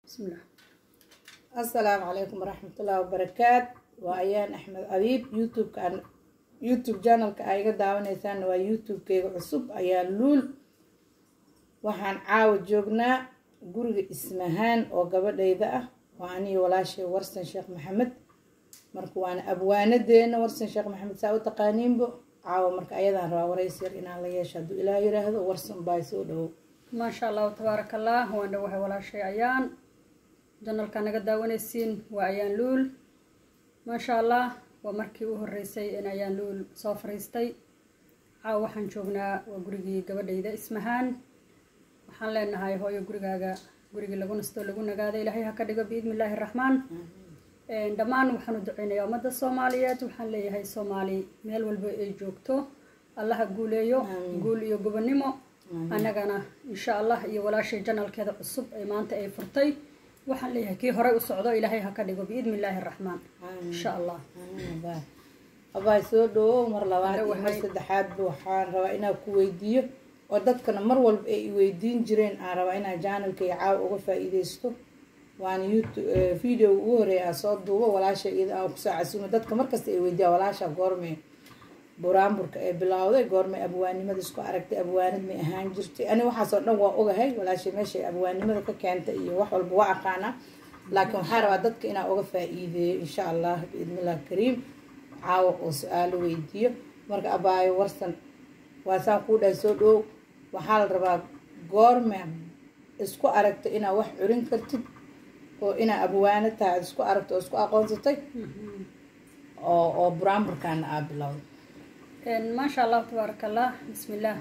bismillah assalaamu calaykum waraxmatullaahi wabarakaat waa ayaan axmed abiib youtube-kaan youtube channelka aa iga daawanaysaana waa youtube-keyga cusub ayaan luul waxaan caawa joognaa guriga ismahaan oo gabadhayda ah waa aniyo walaashay warsan sheekh maxamed marka waana abwaanadeena warsan sheekh maxamed saa u taqaaniinbo caawa marka ayadaan rabaa warays yar inaan la yeesho hadduu ilaah yiraahdo warsan baa soo dhowow maasha allahu tabaaraka allah waan dhawahay walaashay ayaan janalka naga daawanaysiin waa ayaan luul maasha allah waa markii u horeysay in ayaan luul soo fariistay caawa waxaan joognaa waa gurigii gabadhayda ismahaan waxaan leenahay hooyo gurigaaga gurigii lagu nasto lagu nagaada ilaahay ha ka dhigo biidni illaahi raxmaan dhammaan waxaan u duceynayaa ummadda soomaaliyeed waxaan leeyahay soomaali meel walba ay joogto allaha guuleeyo guul iyo gobonimo annagana insha allah iyo walaashay janalkeeda cusub ee maanta ay furtay waxaan leeyahay kii horey u socdo ilaahay ha ka dhigo biidni illaahi raxmaan insha allah abaay soo dhawow mar labaad iyo mar Dhawahay. saddexaadba waxaan rabaa inaan ku weydiiyo oo dadkana mar walba ay i weydiin jireen aan rabaa inaan janalkay caawa uga faa-iideysto waana youtube video ugu horeeya aan soo duubo walaasha iyada aan kusoo casuumo dadka markasta ay weydiiyaan walaasha goormee buraanburka ee bilowday goormay abwaanimada isku aragtay abwaanid may ahaan jirtay ani waxaasoo dhan waa ogahay walaashay meeshay abwaanimada ka keentay iyo wax walba waa aqaanaa laakiin waxaa rabaa dadka inaan uga faa-iideeyo insha allah biidnillahi kariim caawa oo su-aalo weydiiyo marka abaayo warsan waa saan kuu dhahay soo dhowow waxaa la rabaa goorme isku aragtay inaad wax curin kartid oo inaa abwaano tahay aad isku aragto oo isku aqoonsatay oo oo buraanburkaana aa bilowday maasha allahu tabaaraka allah bismillaah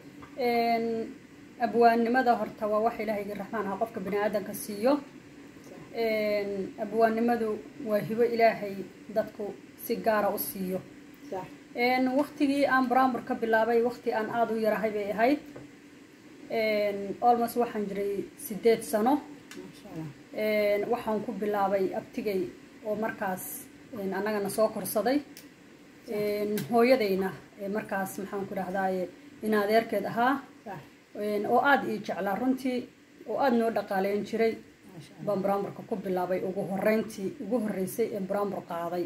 abwaannimada horta waa wax ilaahaygi raxmaan aha qofka bini aadanka siiyo abwaannimadu waa hibo ilaahay dadku si gaara u siiyo sax waktigii aan buraanbur ka bilaabay wakti aan aada u yarahay bay ahayd almost waxaan jiray sideed sano maasha allah waxaan ku bilaabay abtigay oo markaas annagana soo korsaday hooyadayna ee markaas maxaan ku dhahdaye in adeerkeed ahaa sax oo aada ii jeclaa runtii oo aada noo dhaqaaleyn jiray maasha allah baan buraanburka ku bilaabay ugu horeyntii ugu horeysay ee buraanbur qaaday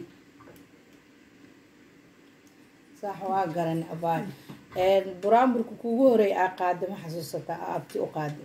sax waa garan abaay buraanburka kuugu horeeya aa qaada ma xasuusataa aa abti u qaada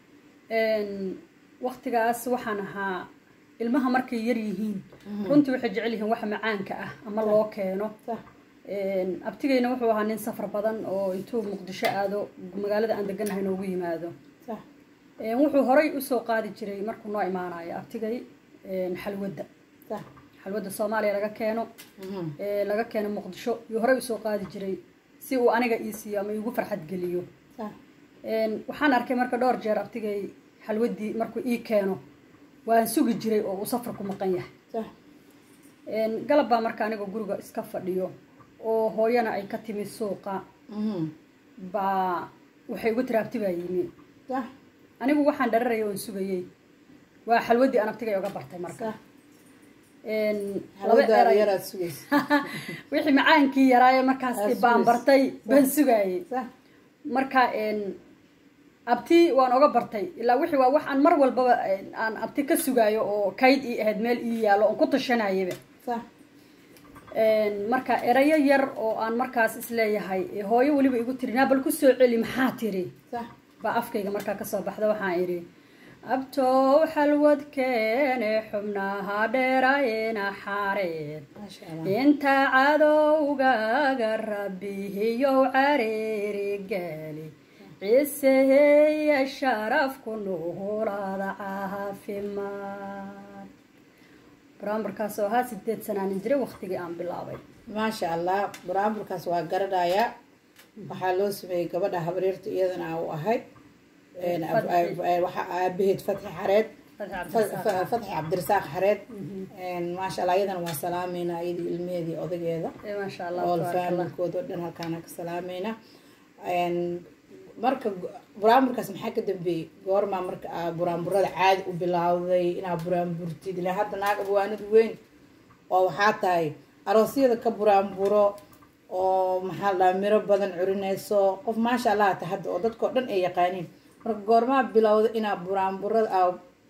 waktigaas waxaan ahaa ilmaha markay yar yihiin runtii waxay jecel yihiin waxa macaanka ah ama loo keeno sax abtigayna wuxuu ahaa nin safar badan oo intuu muqdisho aado magaalada aan deganahay noogu yimaado sax wuxuu horay usoo qaadi jiray markuu noo imaanayo abtigay xalwadda sax xalwadda soomaaliya laga keeno mhm ee laga keeno muqdisho yuu horay usoo qaadi jiray si uu aniga ii siiyo ama iigu farxad geliyo sax waxaan arkay marka dhowr jeer abtigay xalwaddii markuu ii keeno waan sugi jiray oo uu safar ku maqan yahay sax galab baa marka aniga guriga iska fadhiyo oo hooyana ay ka timi suuqa mhm baa waxay ugu tiri abti baa yimi sax anigu waxaan dhararaya oon sugayey waa xalwaddii aan abtigay oga bartay marka sax laba hawadaada eray yaraad sugaysa wixii macaankii yaraaye markaas Aad baan sugaysa. bartay baan sugayey sax marka abti waan oga bartay ilaa wixii waa wax aan mar walbaba aan abti ka sugaayo oo kayd ii ahayd meel ii yaalo oon ku tashanayaba sax marka erayo yar oo aan markaas isleeyahay ee hooyo weliba igu tiri naa bal ku soo celi maxaa tiri sax baa afkayga markaa kasoo baxda waxaan idhi abtow xalwad keene xubnaha dheerayna xaareed maasha allah inta cadowgaga rabbihiyow careeri gaali ciseheya sharafku nuhulada caafimaad buraanburkaas oo ahaa sideed sanaanin jiray waktigii aan bilaabay maasha allah buraanburkaas waa garanayaa waxaa loo sameeyey gabadha habaryarta iyadana aa u ahay waxaa aabaheed fatxi xareed fatxi cabdirasaaq xareed maasha allah iyadana waa salaameynaa iyadii ilmeheedii odageeda Eh, maasha allah ool tabaaraka allah. faamilkooda oo dhan halkaana ka salaameynaa marka buraanburkaas maxaa ka dambeeyey goormaa marka aa buraanburada caadi u bilowday inaa buraanburtid ilaa hadda naag abwaanad weyn oo waxaa tahay aroosyada ka buraanburo oo maxaa la dhahaa miro badan curinayso qof maasha allah ta hadda oo dadkao dhan ay yaqaaniin marka goormaa bilowda inaa buraanburada aa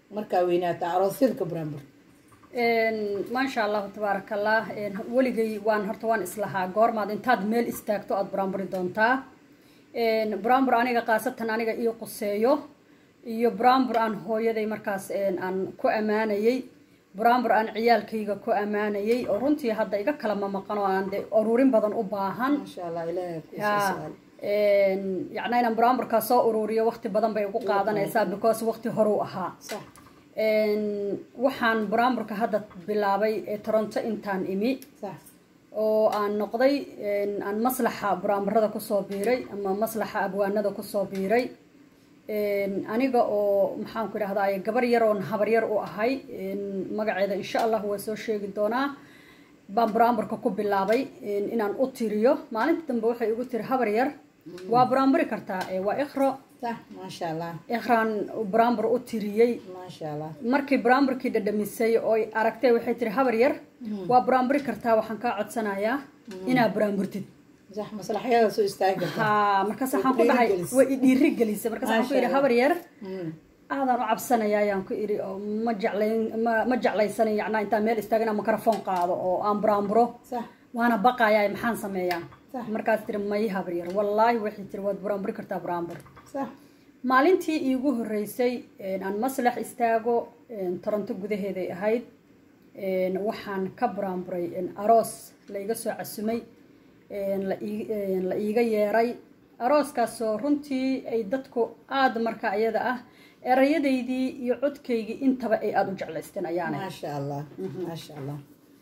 markaa weynaata aroosyada ka buraanbur maasha allahu tabaaraka allah weligay waan horta waan islahaa goormaad intaad meel istaagto aada buraanburi doontaa buraanbur aniga khaasatan aniga ii quseeyo iyo buraanbur aan hooyaday markaas aan ku ammaanayey buraanbur aan ciyaalkayga ku ammaanayey oo runtii hadda iga kala mamaqan oo aan de ururin badan u baahan maasha allah ilaahay ku ya yacna inaan buraanburkaa soo ururiyo waqti badan bay ugu qaadanaysaa because waqti horuu ahaa sax waxaan buraanburka hadda bilaabay ee toronto intaan imi sax oo aan noqday aan maslaxa buraanburada kusoo biiray ama maslaxa abwaanada kusoo biiray aniga oo maxaan ku idhahdaa gabar yar oon habar yar u ahay magaceeda insha allah waa soo sheegi doonaa baan buraanburka ku bilaabay inaan u tiriyo maalinta dambe waxay igu tiri habar yar waa buraanburi kartaa waa ikhro sax maasha allah ikhraan buraanbur u tiriyey maasha allah markii buraanburkii dhadhamisay oo aragtay waxay tiri habar yar waa buraanburi kartaa waxaan kaa codsanayaa inaa buraanburtid sax maslaxyada soo istaagi karta ha markaas waxaan ku dhahay way i dhiiri gelisay markaas waxaan ku yidhi habar yar aadaan u cabsanaya ayaan ku idhi oo ma jeclayn ma ma jeclaysanin yacnaa intaan meel istaaga inaan microphone qaado oo aan buraanburo sax waana baqayaa maxaan sameeyaa Sax. markaas tiri may habar yar wallaahi waxay tiri waad buraanburi kartaa buraanbur sax maalintii iigu horeysay aan maslax istaago toronto gudaheeday ahayd waxaan ka buraanburay aroos laiga soo casumay la ii- la iiga yeeray arooskaasoo runtii ay dadku aada marka iyada ah erayadaydii iyo codkaygii intaba ay aada u jeclaysteen ayaana maasha allah maasha allah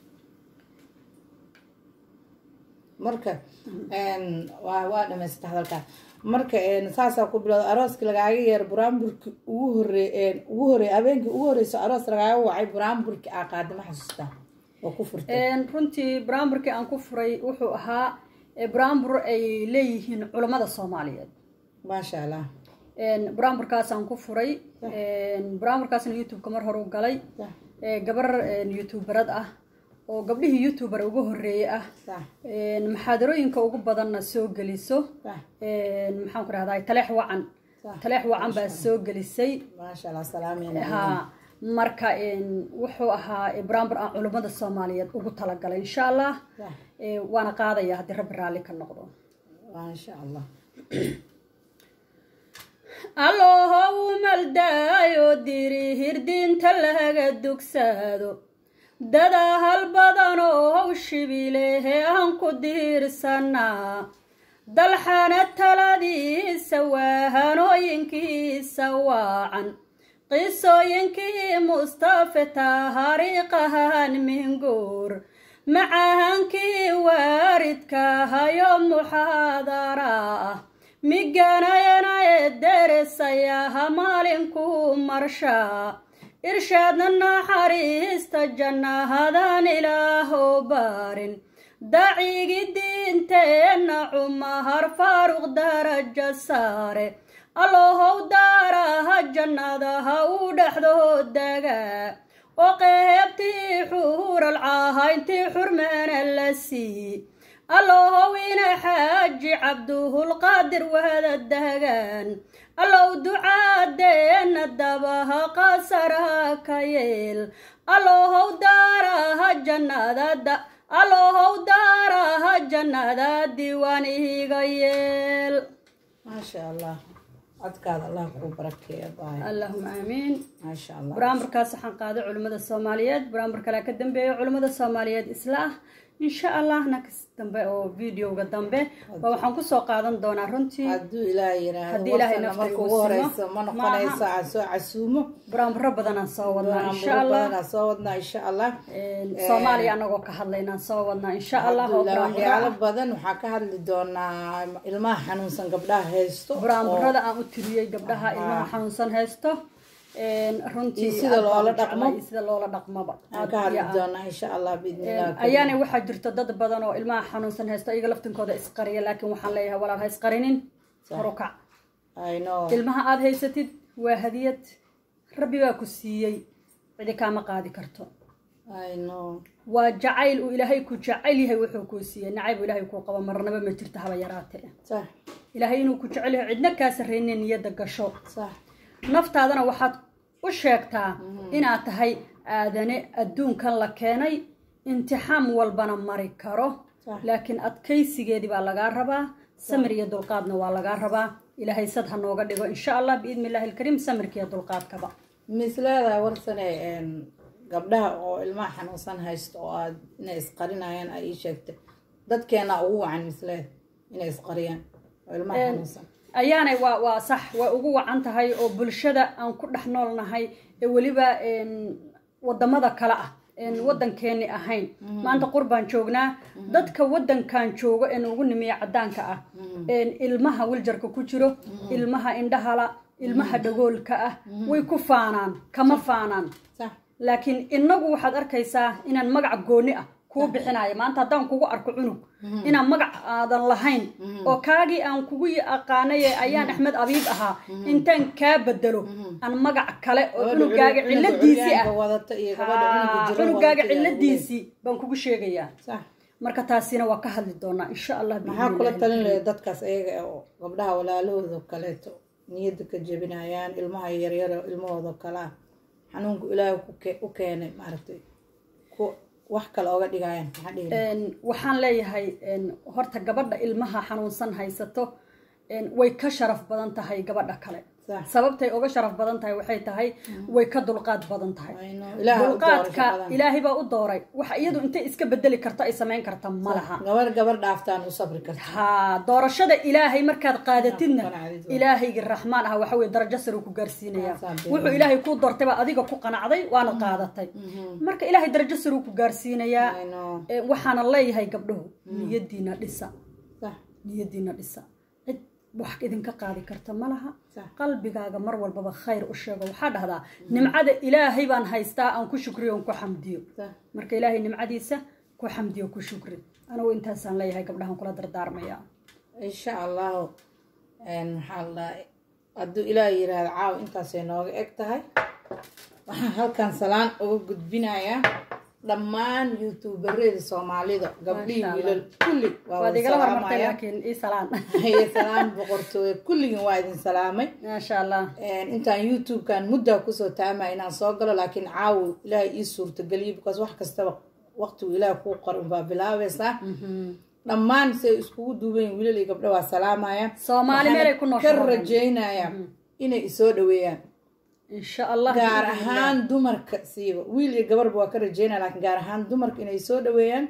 marka waa waa dhamaysata hadalkaa marka saasaa ku bilowda arooski lagaaga yeero buraanburki ugu horey ugu horey habeenkii ugu horeyso aroos lagaaga wacay buraanburki aa qaada ma xasuustaa oo ku furtay runtii buraanburkii aan ku furay wuxuu ahaa buraanbur ay leeyihiin culammada soomaaliyeed maasha allah buraanburkaasaan ku furay buraanburkaasna youtube-ka mar hore u galay sax gabar youtuberad ah oo gabdhihii youtuber ugu horeeyey ah sax maxaadarooyinka ugu badanna soo geliso sax maxaan ku rahdaa taleex wacan Sax. taleex wacan baa soo gelisay maasha allah salaameyna ha marka wuxuu ahaa buraanbur aan culummada soomaaliyeed ugu talagalay insha allah sax Eh, waana qaadaya haddii rabbi raalli ka noqdo maasha allah allohow maldaayo diri hirdinta laga dugsaado dada hal badan oo shibilehe aan ku diirsanaa dalxana taladiisa waa hanooyinkiisa waacan qisooyinkii mustafe taariikhahan minguur macahankii waaridkahayo muxaadara ah miganayana ee deresayaha maalinkuu marshaa irshaadna naxariista jannahadan ilaahow baarin dacigi diinteenna cumahar faaruq daraja saare allohow daaraha jannadaha u dhexdood dagaa oo qeybtii xuural caahayntii xurmeena la sii allohow ina xaaji cabduhulqaadir wada dagaan allow ducaadeenna dabaha qasaraha ka yeel allohow daaraha jannadada allohow daaraha jannada diiwaan ihiga yeel maasha allah codkaada allah kuu barakeeya baay allahuma aamiin maasha allah buraanburkaas waxaan qaaday culimmada soomaaliyeed buraanbur kalea ka dambeeya culimmada soomaaliyeed isla ah insha allah nakas dambe oo videoga dambe waa waxaan kusoo qaadan doonaa runtii hadduu ilaahay yiraahdo Haddii Ilaahay warkana nafta marka igu ugu simo, horeyso ma noqonayso maaha. aan soo casuumo buraanburo badanaan soo wadnaa insha Buraanburo allah badanaa soo wadnaa insha allah soomaaliya anagoo ka hadlaynaan soo wadnaa insha allah oo Alhamdulillah, buraanburo waxyaalo ah. badan waxaa ka hadli doonaa ilmaha xanuunsan gabdhaha haysto buraanburada aan u tiriyey gabdhaha ilmaha xanuunsan haysto runtii Iyo sida aad baan loola u jeclahay, dhaqmo. iyo sida loola dhaqmoba aan ka hadli doonaa insha allah biidnillah ayaana waxaa jirta dad badan oo ilmaha xanuunsan haysto iyaga laftinkooda isqariya laakiin waxaan leeyahay walaal ha isqarinin horukac I know ilmaha aada haysatid waa hadiyad rabbi baa ku siiyey cidi kaama qaadi karto I know waa jacayl uu ilaahay ku jecel yahay wuxuu kuu siiyey nacayb uu ilaahay kuu qabo marnaba ma jirto haba yaraatee sax ilaahay inuu ku jecel yahay cidna kaa sarreynin niyadda gasho sax naftaadana waxaad u sheegtaa inaad tahay aadane adduunkan la keenay imtixaan walbana mari karo Sax. laakiin adkaysigeedii baa lagaa rabaa samir iyo dulqaadna waa lagaa rabaa ilaahay sad ha nooga dhigo insha allah biidni illaahi alkariim samirka iyo dulqaadkaba misleeda warsane een, gabdhaha oo ilmaha xanuunsan haysto oo aad inay isqarinayaan ay ii sheegtay dadkeena ugu wacan misleed inay isqariyaan oo ilmaha xanuunsan ayaanay waa waa sax way ugu wacan tahay oo bulshada aan ku dhex noolnahay ee weliba een, wadamada kale ah een wadankeeni ahayn maanta qurbaan joognaa dadka wadankan joogo een ugu nimiya cadaanka ah een ilmaha wiljarka ku jiro ilmaha indhahala ilmaha dhagoolka ah way ku faanaan kama faanaan sax laakiin inagu waxaad arkaysaa inaan magac gooni ah kuu bixinayo maanta haddaan kugu arko cunug inaan magac aadan lahayn oo kaagii aan kugu aqaanay ee ayaan axmed abiib ahaa intaan kaa bedelo aan magac kale oo cunugaaga ciladiisii ah wadata iyo gabadha cunuga Haa, jiro cunugaaga wadata iyo ciladiisii baan kugu sheegayaa sax marka taasina waa ka hadli doonaa insha allah maxaa biidni kula illaahi. talin lahayd dadkaas ayaga oo gabdhaha walaalahooda kaleeto niyadda ka jebinayaan ilmaha yaryar oo ilmahooda kale ah xanuunku ilaahay ku ke- u keenay maaragtay ku wax kale oga dhigayaan maxaa dhihi lahayd? Een, waxaan leeyahay een, horta gabadha ilmaha xanuunsan haysato een, way ka sharaf badan tahay gabadha kale Sax. sababtay uga sharaf badan tahay waxay tahay way ka dulqaad badan tahay Ayno, Ilaaha u dooray dulqaadka shaqadan. ilaahay baa u dooray waxa iyadu intay iska bedeli karto ay samayn karta ma laha gabar gabar dhaaftaan u sabri karta haa doorashada ilaahay markaad qaadatidna qanacdid waa. ilaahaygi raxmaan ah waxa weye darajo sare uu ku gaarsiinaya Waa saabiin. wuxuu ilaahay kuu doortay baa adiga ku qanacday waana qaadatay marka ilaahay darajo sare uu ku gaarsiinayaa Ayno, Ee, waxaana leeyahay gabdhuhu niyadiina dhisa sax niyadiina dhisa cid wax idinka qaadi karta ma laha Sax. qalbigaaga mar walbaba khayr u sheego waxaa dhahdaa nimcada ilaahay baan haystaa aan ku shukriyo aan ku xamdiyo sax marka ilaahay nimcadiisa ku xamdiyo ku shukri anigu intaasaan leeyahay gabdhahan kula dardaarmaya insha allahu een, maxaa la dhahay hadduu ilaah yiraahdo caaw intaasay nooga eg tahay waxaan halkan salaan uga gudbinayaa dhammaan youtuberada soomaalida gabdhihii Masha Allah. wiilal kulli waa waad wada igala hormartay salaamaya laakiin ii salaan haye salaam boqortooye kulligin waa idin salaamay maasha allah Een, intaan youtubekan muddaa kusoo taamaya inaan soo galo laakiin caawo ilaahay ii suurtageliyo because wax kastaba waqtigu ilaah kuu qor unbaa bilaabaysaa dhammaan say iskugu duuban yihiin wiilal iyo gabdho waa salaamaya Soomaali Waxaana meelay ku nooshahay ka oo dhan. rajaynaya inay isoo dhaweeyaan insha allah gaar ahaan dumarka siiba wiil iyo gabarba waa ka rajaynaya laakiin gaar ahaan dumarka inay soo dhaweeyaan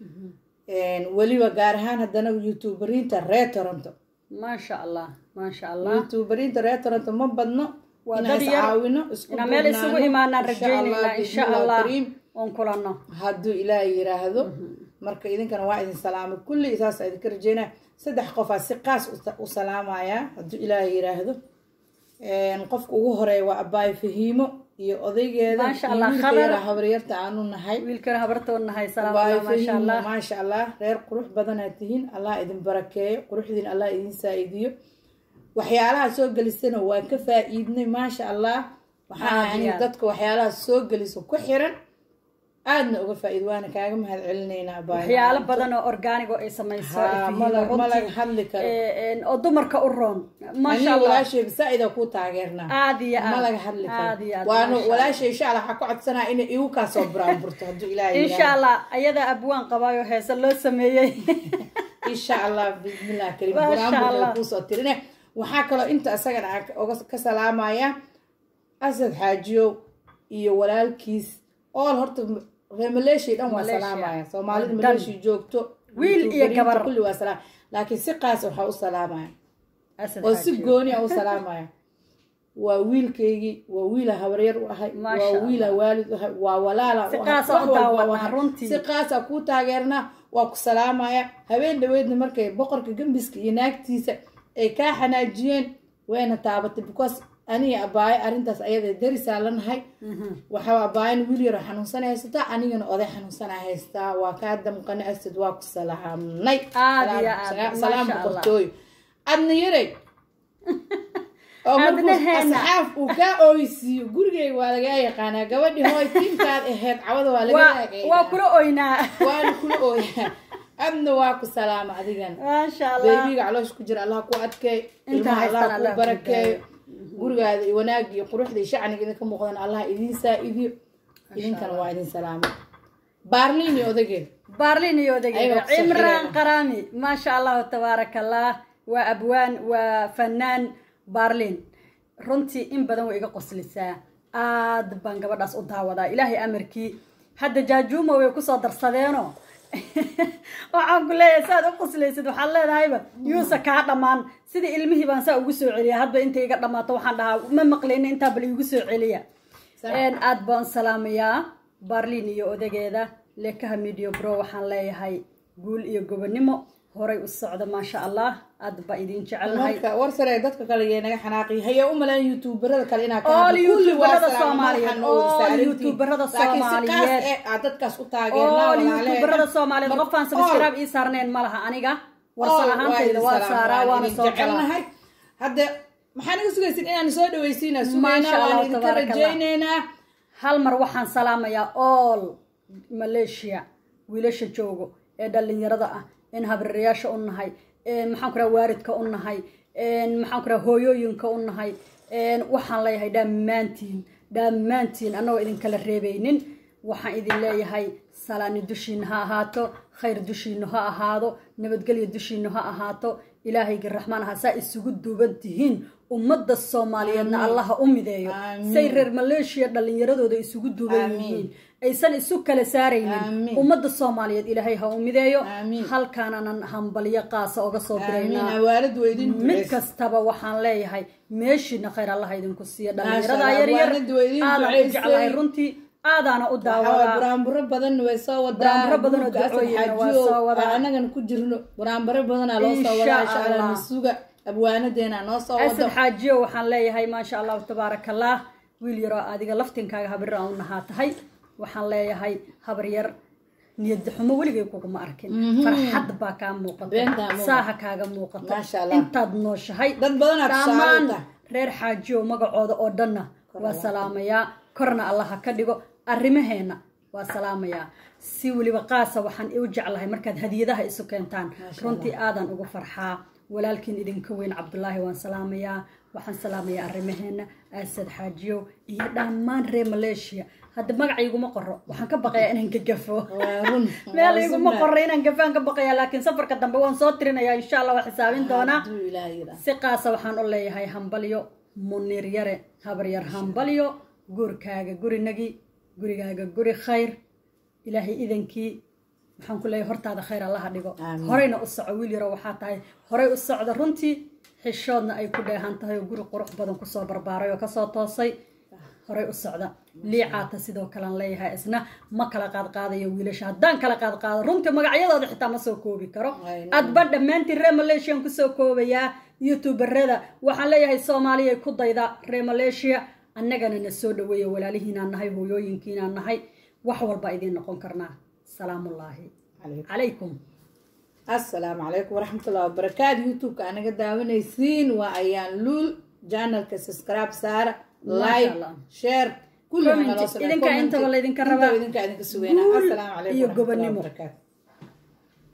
Een, weliba gaar ahaan haddana youtuberiinta reer toronto maasha allah maasha allah youtuberiinta reer toronto ma badno Waa inaan dad is yar. caawino isku inaan meel isugu duubnaano. imaanaan Insha Allah, rajaynaynaa insha bismillah allah kariim. oon kulanno hadduu ilaah yiraahdo marka idinkana waa idin salaamay kulli saasa idinka rajeynaya saddex qofaa si qaas u- u salaamaya hadduu ilaah yiraahdo Een, qofka ugu horeeya waa abaayo fahiimo iyo odaygeeda Maasha iyo Allah, wiilka Khadar. yaraa habaryarta aanu nahay wiilkana habartoon nahay salaam abaayo allah maasha fahiimo allah maasha allah reer qurux badanaad tihiin allah idin barakeeyo quruxdiin allah idin saa-idiyo waxyaalaha soo gelisana waan ka faa-iidnay maasha allah waxaa Aad yani iyo aad. dadka waxyaalaha soo geliso ku xiran aadna uga faa-iid waana kaaga mahad celinaynaa abaayo waxyaalo badan oo organigo ay samayso Haa, ay ma la- fiido ma laga runtii. hadli karo. Ee, een, oo dumarka u roon maasha aniga allah walaashay saa-ida ku taageernaa aad iyo aad ma laga hadli aad iyo karo aad waanu maasha Allah. walaashay insha allah waxaa ka codsanaa inay igu kaa soo buraanburto hadduu ilaahay insha yidhaahdo. allah ayada abwaan qabaayo heese loo sameeyey insha allah bismillah karim Masha buraanburka Allah. kuusoo tirine waxaa kaloo inta isagana aan ka- oga ka salaamaya asad xaajiyow iyo walaalkiis ool horta reer maleeshiya dhan waa Malaysia. salaamaya soomaalida Dan. maleeshiya joogto Wiil iyo youtuberiinta gabar. kulli waa salaam laakiin si qaas waxaa u salaamaya Asad oo si Xaaji. gooni a u salaamaya waa wiilkaygii waa wiila habaryar u ahay Maasha waa wiila waalid u ahay waa walaala Si u ahay, qaas ah wax u walba daawanaa, u ahay. runtii. si qaasa kuu taageernaa waa ku salaamaya habeen dhaweydna markay boqorka gembiska iyo naagtiisa ay kaa xanaajiyeen wayna taabatay because aniga abaayo arrintaas ayada darisaa lanahay waxaa abaayan wiil yaro xanuunsan haysataa anigana oday xanuunsana haystaa waa kaa damqani asad waa ku salaamnay Aad iyo Salaam- aad, salaam- salaam Masha Allah. boqortooyo adna yaray oo markuu Adnaheena. asxaaf uu kaa ooysiiyo gurigeyga waa lagaa yaqaanaa gabadhii hooy tiinkaad ahayd cawada waa laga waa yaaqaynaa. waa kula oynaa waana kula ooyaa adna waa ku salaama adigan maasha allah baybiga caloosha ku jira allah ku adkeey Inta ilmaha haystaan allah Allah ku ku barakeeyo gurigaada iyo wanaag iyo quruxda iyo shacniga idinka muuqdan allah idiin saa-idiyo idinkana waa idin salaamay baarliin iyo odageed baarlin iyo odageeda Ayaga ku cimraan soo qaraami maasha allahu tabaaraka allah waa abwaan waa fanaan baarlin runtii in badan way iga qoslisaa aad baan gabadhaas u daawadaa ilaahay amarkii hadda jaajuuma way kusoo darsadeeno waxaan ku leeyahay saad u qoslaysid waxaad leedahayba yuusa kaa dhammaan sidii ilmihii baan saa ugu soo celiya hadba intay iga dhammaato waxaan dhahaa ma maqlayna intaa bal iigu soo celiya Een, aad baan salaamayaa baarlin iyo odageeda leekaha media bro waxaan leeyahay guul iyo gobonimo horay u socda maasha allah aad baa idin jecelnahay marka war sare dadka kale yee naga xanaaqi haya u malaan youtuberada kale inaa All youtuberada Soomaaliyeed, all youtuberada Soomaaliyeed. aad dadkaas u oo taageernaa youtuberada soomaaliyeed qofaan sabskaraab ii saarneen ma laha aniga warsan ahaantayda waa saaraa waana soo galaa jecelnahay hadda maxaa naga sugaysin inaan soo dhawaysiinaa Maasha sugaynaa Allah, waan idinka tabaaraka Allah. rajaynaynaa hal mar waxaan salaamayaa all malaysia wiilasha joogo ee dhallinyarada ah in habriirayaasha u nahay een maxaan ku raha waaridka u nahay een maxaan ku raha hooyooyinka u nahay een waxaan leeyahay dhammaantiin dhammaantiin annagoo idinkala reebaynin waxaan idin leeyahay salaani dushiina ha ahaato khayr dushiina ha ahaado nabadgelyo dushiina ha ahaato ilaahayga raxmaan aha saa isugu duuban tihiin ummadda soomaaliyeedna allaha u mideeyo Amiin. say reer maleeshiya dhallinyaradooda isugu duuban Amiin. yihiin aysan isu kala saaraynin Amiin. ummadda soomaaliyeed ilaahay ha u mideeyo Amiin. halkaananan hambalyo qaasa oga soo aamiin diraynaa awaalad waa idin mid duceys kastaba waxaan leeyahay meeshiina khayr allaha idinku siiya Maasha dhallinyarada Allah, yaryar waanadu waa idin aadaan u duceysay. jeclahay runtii aadaana u waxaa daawadaa buraanburo badan way soo wadaa Buraanburo badan oo buugga Asad ducooyina waa Xaajiyo, soo wadaa. aan annagana ku jirno buraanburo badanaa loo soo Insha wadaa insha allah Allah. nasuga abwaanadeena noo soo asad wado xaajiyo waxaan leeyahay maasha allahu tabaaraka allah wiil yaroo adiga laftinkaaga habrir aan u nahaa tahay waxaan leeyahay habar yar niyad xumo weligay kuguma arkin farxad baa kaa muuqata Beentaa muuqata. saaha kaaga muuqata Maasha Allah. intaad nooshahay dad badanaa tusaale u dhammaan tahay reer xaajiyo magacooda oo dhanna waa salaamayaa korna allah ha ka dhigo arrimaheena waa salaamayaa si weliba qaasa waxaan u jeclahay markaad hadiyadaha isu keentaan runtii aadan ugu farxaa walaalkiin idinka weyn cabdulaahi waan salaamayaa waxaan salaamayaa arrimaheena aasad xaajiyo iyo dhammaan reer maleeshiya hadda magaca iguma qoro waxaan ka baqayaa inaan gagafo waa run meel waa iguma sunna. qoro inaan gafaan ka baqayaa laakiin safarka dambe waan soo tirinayaa insha allah waa xisaabin doonaa Hadduu Ilaahay yidhaah. si qaasa waxaan u leeyahay hambalyo munir yare habaryar hambalyo gurkaaga gurinagi gurigaaga guri khayr ilaahay idankii waxaan ku leeyahay hortaada khayr allaha dhigo Amiin. horeyna u soco wiil yaro waxaa tahay horey u socda runtii xishoodna ay ku dheehan tahay oo guri qurux badan kusoo barbaaray oo kasoo toosay horey u socda liicaata sidoo kalean leeyahay isna ma kala qaadqaadayo wiilasha haddaan kala qaadqaado runtii magacyadooda xitaa ma soo koobi karo Ay, adba dhammaantiin reer maleeshiyan kusoo koobayaa youtuberada waxaan leeyahay soomaaliya ku dayda reer maleeshiya annagana na soo dhaweeya walaalihiinaan nahay hooyooyinkiinaan nahay wax walba idiin noqon karnaa salaamullaahi Calaykum. calaykum assalaamu calaykum waraxmatullahi wabarakaatu youtube-ka anaga daawanaysiin waa ayaan luul janalka subscribe saara Masha like Allah. share kulli Comment. waxaa loo sameeyaa. Idinka Comment. intaba laydinka Intaba rabaa. idinka idinka sugeynaa Guul assalaamu calaykum iyo waraxmatullahi gobonimo. wabarakaatu